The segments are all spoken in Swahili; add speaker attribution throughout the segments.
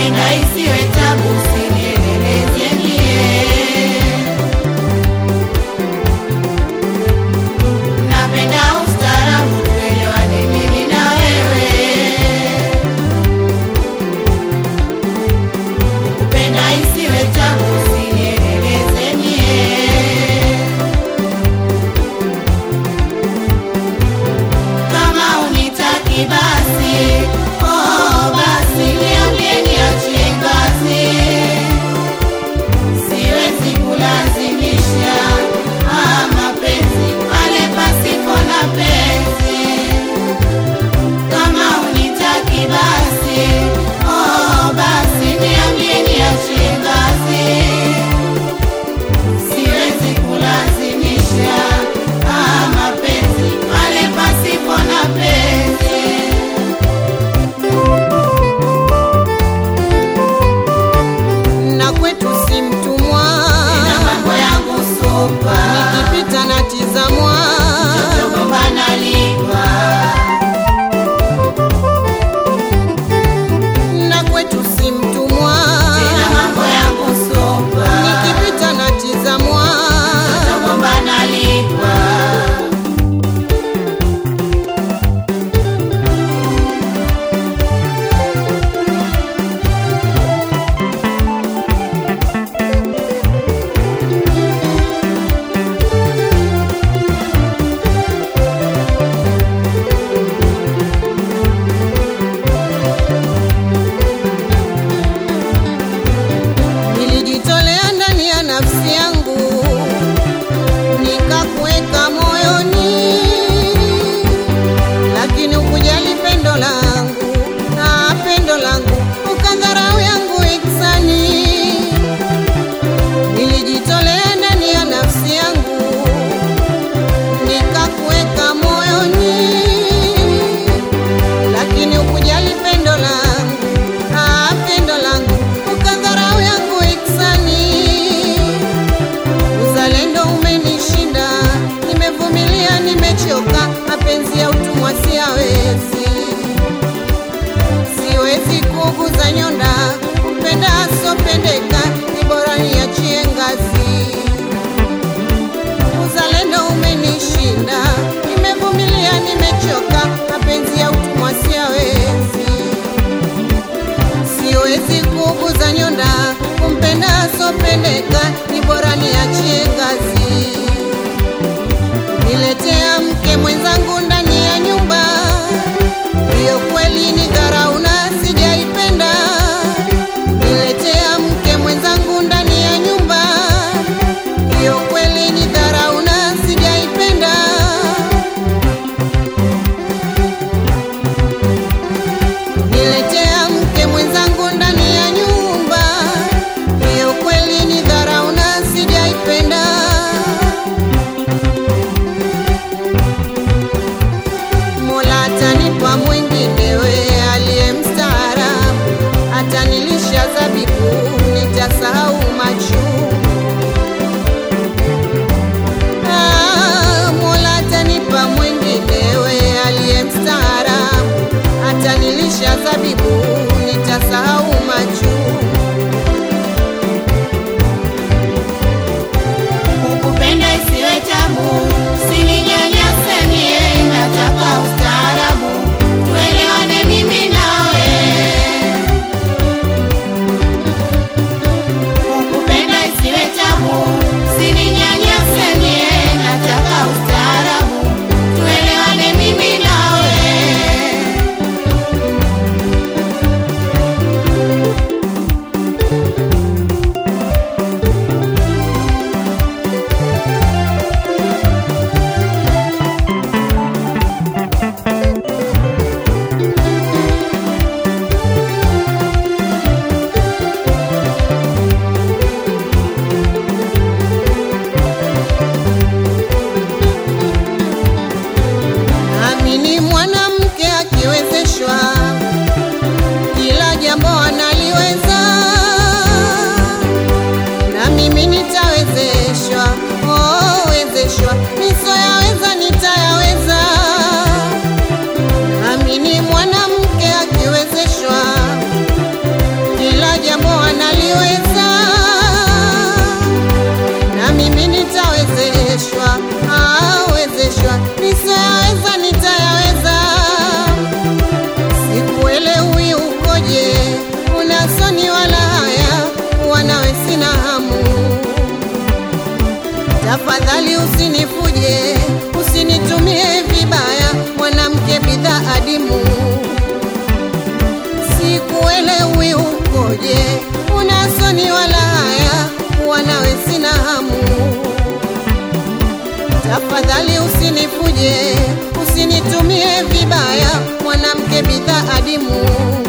Speaker 1: Kupenda isiwe tabu, usinieleleze mie. Napenda ustaarabu, tuelewane mimi na wewe. Kupenda isiwe tabu, usinieleleze mie. Kama unitaki basi, oh basi niambie niachie ngazi. Siwezi kulazimisha ah, mapenzi pale pasipo na penzi. Kama unitaki basi, oh basi niambie niachie ngazi. Siwezi kulazimisha ah, mapenzi pale pasipo na penzi.
Speaker 2: na kwetu si mtumwa,
Speaker 1: Nina mambo yangu supa,
Speaker 2: nikipita natizamwa,
Speaker 1: togombana lipa.
Speaker 2: na kwetu si mtumwa,
Speaker 1: Nina mambo yangu supa,
Speaker 2: nikipita natizamwa,
Speaker 1: togombana lipa.
Speaker 2: nilijitolea ndani ya nafsi yangu, nikakuweka moyoni, lakini ukujali pendo langu na pendo langu ukadharau yangu iksani. Nilijitolea ndani ya nafsi yangu, nikakuweka moyoni, lakini ukujali pendo langu ah, pendo langu ukadharau yangu iksani. Uzalendo umenishinda, nimevumilia, nimechoka, mapenzi ya utumwa siyawezi, siwezi kuguza nyonda, kupenda asopendeka, ni bora niachie ngazi. Uzalendo umenishinda, nimevumilia, nimechoka, mapenzi ya utumwa siyawezi siwezi kuguza nyonda, kumpenda asopendeka, ni bora niachie ngazi. Niletea mke mwenzangu ndani ya nyumba, hiyo kweli ni dharau na sijaipenda. Niletea mke mwenzangu ndani ya nyumba, hiyo kweli ni dharau na sijaipenda. Niletea mke mwenzangu ndani ya nyumba, hiyo kweli ni dharau na sijaipenda. Mola atanipa mwinginewe aliye mstaarabu, atanilisha zabibu, nitasahau machungu. Ah, Mola atanipa mwinginewe aliye mstaarabu, atanilisha zabibu, nitasahau machungu.
Speaker 1: Kukupenda isiwe tabu, usininyanyase mie, nataka ustaarabu, tuelewane mimi nawe. Kukupenda isiwe tabu, usininyanyase mie, nataka ustaarabu, tuelewane mimi nawe.
Speaker 2: ungoje, unasoni wala haya, kuwa nawe sina hamu. Tafadhali usinifuje, usinitumie vibaya, mwanamke bidhaa adimu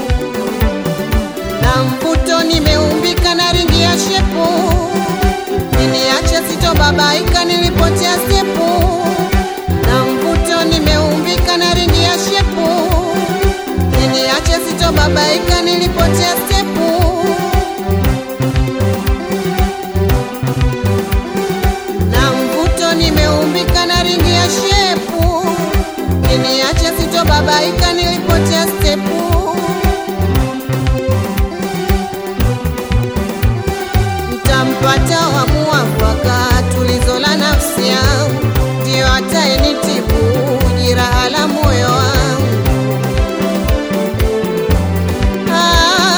Speaker 2: na mvuto nimeumbika na ringi ya shepu, niniache sitobabaika nilipotea stepu. Na mvuto nimeumbika na ringi ya shepu, niniache sitobabaika nilipotea stepu. Na mvuto nimeumbika na ringi ya shepu, niniache sitobabaika nilipotea stepu. Ntampata wamua mwaka tulizo la nafsi yangu, ndio atayenitibu jiraha la moyo wangu. Ah,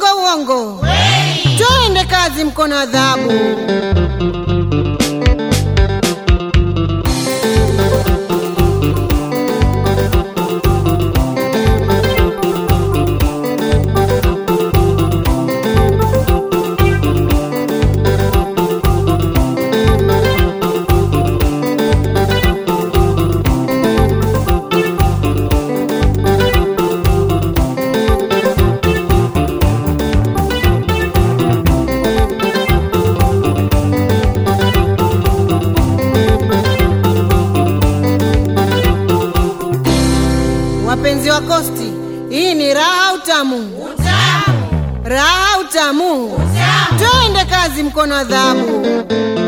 Speaker 2: uongo? Twende kazi, mkono adhabu. Wapenzi wa Kosti, hii ni raha utamu, raha utamu. Twende kazi, mkono adhabu.